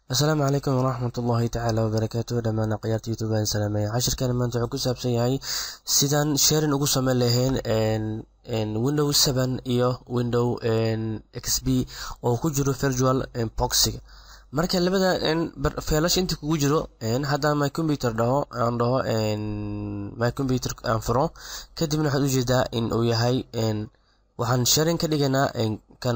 asalaamu calaykum waraxmat ullaahi tacaala wabarakaatu dhammaan aqyaarta youtube aan salaamaya cashirkan maanta wuxuu ku saabsan yahay sidaan sharing ugu sameyn lahayn window seven iyo window xp oo ku jiro virtual boxiga marka labada feelash inta kugu jiro haddaan my computer dhaho aan dhaho my computer aan furo kadibna waxaad ujeedaa in uu yahay waxaan sharing ka dhiganaa kan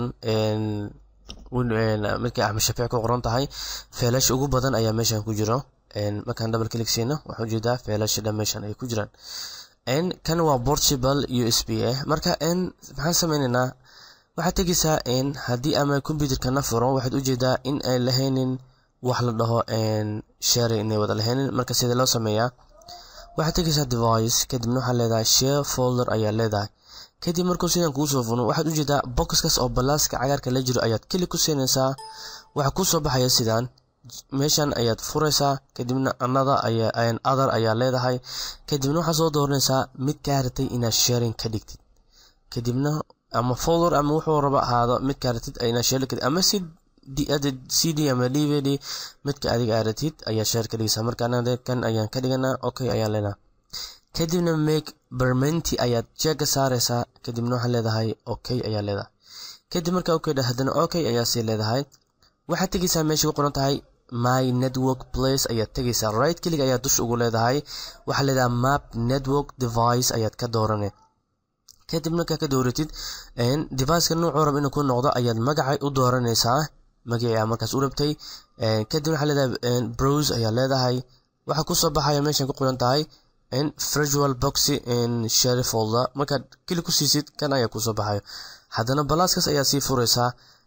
midka axmed shafiic ku qoran tahay feelash ugu badan ayaa meeshan ku jiro markaan double click siino waxaa ujeedaa feelasha dhan meeshan ay ku jiraan kan waa portable u s b ah marka maxaan sameyneynaa waxaad tegeysaa haddii ama computerkana furo waxaad ujeedaa in ay lahaynin wax la dhaho share inay wada lahaynin marka sida loo sameeyaa waxaad tegeysaa device kadibna waxaa leedahay share folder ayaa leedahay kadib markuu sidan kuu soo funo waxaad ujeedaa boxkaas oo balaaska cagaarka la jiro ayaad keli ku siinaysaa waxaa kuu soo baxaya sidaan meeshan ayaad furaysaa kadibna anada other ayaa leedahay kadibna waxaad soo dooranaysaa mid kaa ratay inaad sharing ka dhigtid kadibna ama folder ama wuxuu raba ahaado mid kaa ratid inaad share kadhig ama si c d ama d v d midka adiga aad ratid ayaa share ka dhigaysaa marka anaga kan ayaan ka dhiganaa okay ayaa leenaha kadibna make bermenti ayaad jeega saaraysaa kadibna waxaa leedahay okay ayaa leedahay kadib markaa okay haddana okay ayaa sii leedahay waxaad tegeysaa meesha ku qoran tahay my network place ayaad tegeysaa right kelig ayaad dush ugu leedahay waxaa leedahay map network device ayaad ka doorane kadib markaa ka dooratid deviceka nuucuu rab inuu ku noqdo ayaad magacay u dooranaysaa magacii aa markaas u rabtay kadib waxaa leedahay browse ayaa leedahay waxaa kusoo baxaya meeshan ku qoran tahay virtual boxy share folder markaad keli ku siisid kan ayaa kusoo baxayo haddana balaaskaas ayaa sii furaysaa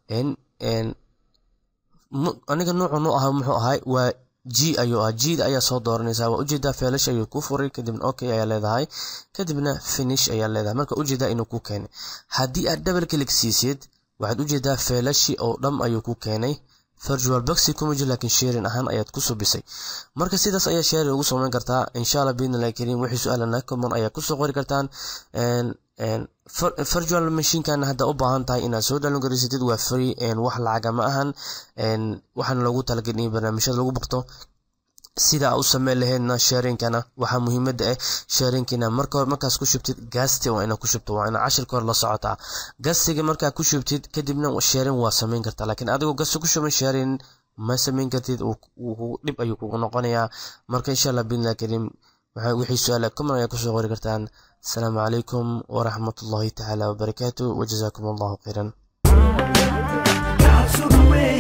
aniga nuucu nu aha muxuu ahay waa g ayuu ah gda ayaa soo dooranaysaa waa ujeedaa feelash ayuu ku furay kadibna okay ayaa leedahay kadibna finish ayaa leedahay marka ujeedaa inuu ku keenay haddii aad double click siisid waxaad ujeedaa feelashi oo dham ayuu ku keenay virtual boxi kuma jiro laakiin sharing ahaan ayaad ku subisay marka sidaas ayaa sharing ugu samayn kartaa insha allah biidnillahi kariim wixii su-aalana common ayaa kusoo qori kartaan virtual machinekan hadda u baahan tahay inaad soo dhalin garaysatid waa free wax lacaga ma ahan waxaana loogu talagelin in barnaamijyada lagu baqto sida aa u sameyn lahaydna sharingkana waxaa muhiimada ah sharingkina marka markaas ku shubtid gaasti waa inaa ku shubto waa inaa cashirka hor la socotaa gastiga markaa ku shubtid kadibna sharing waa sameyn kartaa laakiin adigoo gasti ku shuban sharing ma sameyn kartid dhib ayuu kugu noqonayaa marka insha allah biidnillahi kariim wixii su-aala common ayaa kusoo qori kartaan asalaamu calaykum waraxmat ullahi tacaala wabarakaatu wajazaakum allahu khayran